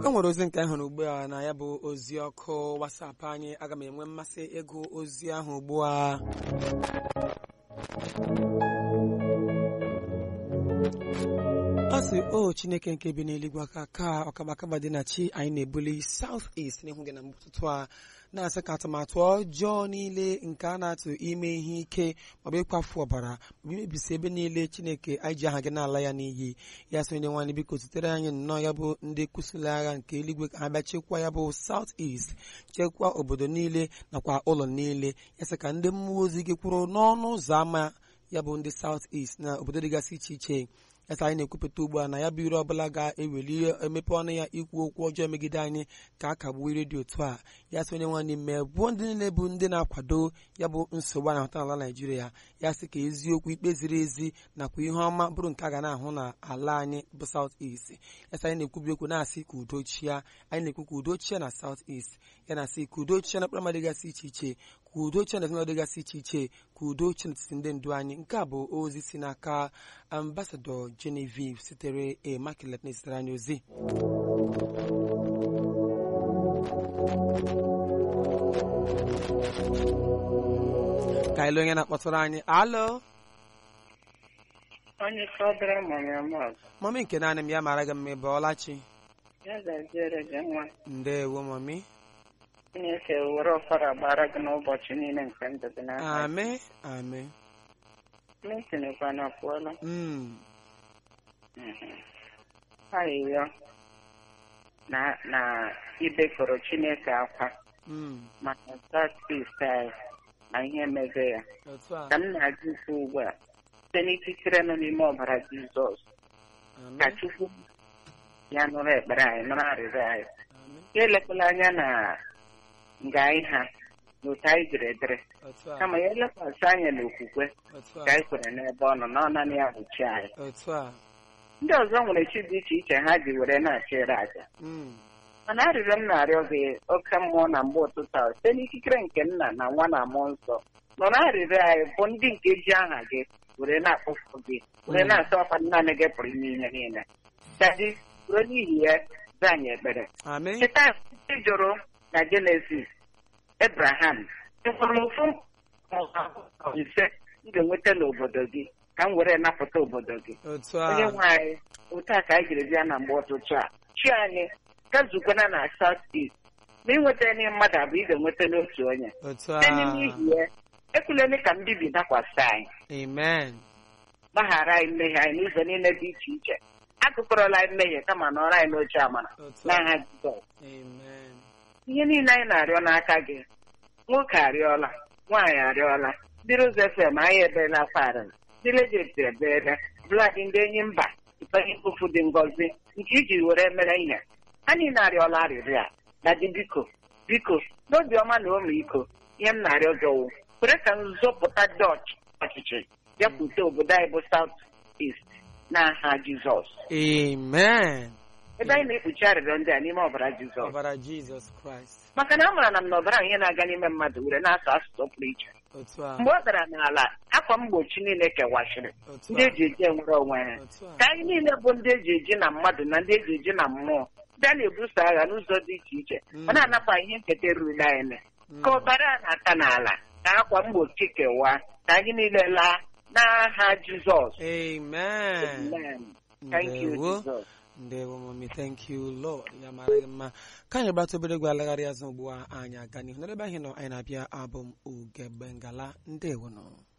o nwere ozi nke ahụrụ ugbu a na ya bụ ozi ọkụ wasapụ anyị aga m enwe mmasị ịgụ ozi ahụ ugbu a ọ sị o chineke nke bi n'eluigwe aka ka ọkabakaba dị na chi anyị na-ebuli south east n'ihu gị na ụtụtụ a na-asị ka atụmatụ ọjọọ niile nke a na-atụ ime ihe ike maọbụ ịkwafu ọbara maọbụ imebisi ebe niile chineke anyị ji aha gị n'ala ya n'iyi ya sị onye nwaanyị biko zitere anyị nnọọ ya bụ ndị kwụsịrị agha nke eluigwe ka ha bịa chekwaa ya bụ south east chekwaa obodo niile nakwa ụlọ niile ya sị ka ndị mmụọ ozi gị kwụrụ n'ọnụ ụzọ ámá ya bụ ndị south east na obodo dịgasị iche iche yasa anyị na-ekwupụta ugbu a na ya bụ ire ọbụla ga-eweli emepe ọnụ ya ikwu okwu ọjọọ megide anyị ka a kagbuo ire dị otu a ya sị onye nwaanyị mee bụ ndị niile bụ ndị na-akwado ya bụ nsogbu a na-ahụta n'ala naijiria ya sị ka eziokwu ikpe ziri ezi nakwa ihe ọma bụrụ nke a ga na-ahụ na ala anyị bụ south east yasa anyị na-ekwubi okwu na-asị ka udo chia anyị na-ekwu ka udo chia na south east ya na-asị ka udo chia na mkpụrụ mmadụ dịgasị iche iche ka udo chia na ezinụlọ dịgasị iche iche ka udo chia n'etiti ndị ndu anyị nke a bụ ozi si n'aka ambasadọ Genevieve sitere Immaculate na-esitere anyị ozi ka anyị lee onye na-akpọtụrụ anyị alo onye fọdụrụ mụrụ ọmụgwọ mọmi nke naanị m ya mara gị mma ebe ọlachi ya gaziere gị nwa ndewo mọmi Chineke were ọfara gbara gị n'ụbọchị niile nke ndụ gị n'aka ame ame metinekwa na pụọla Mm, ayịyọ na na ibekọrọ Chineke akwa mm, maka satis anyị na ihe mege ya otu a ka m na-ajụ ukwu ugbu a site n'ikikere nọ n'ime ọbara Jizọs ame ka Chukwu ya nụrụ ekpere anyị nụrụ arịrịọ anyị ame ya elekwala anya na nga anyị ha na otu anyị jiri edere otu a kama ya elekwasị anya n'okwukwe otu ka a anyị kwere n'ebe ọ nọ na ọ naanị ya bụ chi anyị otu a ndị ọzọ nwere chi dị iche iche ha ji were na-achịrị aja Mm, mana arịrịọ m na-arịọ gị oke mmụọ na mgbe ụtụtụ a site n'ikikere nke nna na nwa na mmụọ nsọ nọrọ arịrịọ anyị bụ ndị nke ji aha gị were na-akpọfu gị were Mm. na-asọ ọkwa naanị gị pụrụ ime ihe niile dadi ruo n'ihi ya zaa anyị ekpere ame cheta ndị jụrụ na jenesis ebraham enwere ofu mkpụrụ ise m ga-enweta n'obodo gị ka m were napụta obodo gị otu onye a nwe anyị otu a ka anyị jiri bịa na mgbe ụtụtụ a chi anyị gazukwana na south east ma ịnweta ndị mmadụ abụọ ị ga-enweta n'otu onye otu a site n'ihi ya ekwulele ka mbibi dakwasị anyị amen gbaghara anyị mmehie anyị n'ụzọ niile dị iche iche akụkọrọla anyị mmehie kama nọrọ anyị n'oche amara otu a n'aha jizọs amen ihe niile anyị na-arịọ n'aka gị nwoke arịọla nwaanyị arịọla ndị Rose FM anyị ebeela akwa arịrị ndị legeti ebeela bladị ndị enyi mba ịbanye mkpofu dị ngọzi nke iji were mere ihe ha niile arịọla arịrịọ a na dị biko biko n'obiọma na ọmịiko ihe m na-arịọ gị wụ kwere ka nzọpụta dọch ọchịchị bịakwute obodo anyị bụ South East n'aha Jizọs amen ebe anyị na-ekpuchi arịrịọ ndị a n'ime ọbara Jizọs ọbara jizọs kraịst maka na a maara na m na ọbara ihe na-aga n'ime mmadụ were na-asụ asụsụ pụrụ iche otu a mgbe ọ dara n'ala akwa mgbochi niile kewachiri otu ndị a eji eji enwere onwe ha otu a ka anyị niile bụ ndị eji eji na mmadụ na ndị eji eji na mmụọ ndị a na-ebuso agha n'ụzọ dị iche iche Mm. ma na-anapụ ihe nketa rurule anyị Mm. ka ọbara a na-ata n'ala ka akwa mgbochi kewaa ka anyị niile laa n'aha Jizọs amen Amen. Thank you, ndewo Jesus. ndewo mami thank you lord ya mara gị mma ka anyị gbata obere egwu alagharị azụ ugbu a anyị aga n'ihu n'ebe anyị nọ anyị na-abịa abụ m ugegbe ngala ndewo nọ